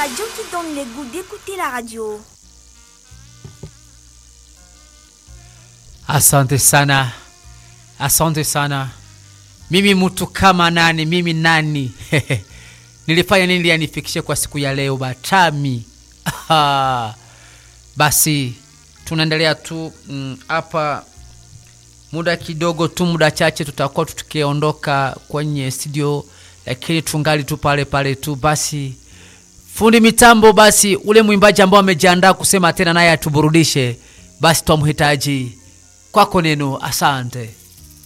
radio qui donne le goût d'écouter la radio. Asante sana, asante sana. Mimi mtu kama nani? Mimi nani? Nilifanya nini ili anifikishe kwa siku ya leo Batami? Aha. Basi tunaendelea tu hapa mm, muda kidogo tu, muda chache tutakuwa tukiondoka kwenye studio, lakini tungali tu pale pale tu. Basi fundi mitambo, basi ule mwimbaji ambao amejiandaa kusema tena naye atuburudishe, basi twamhitaji kwako neno. Asante.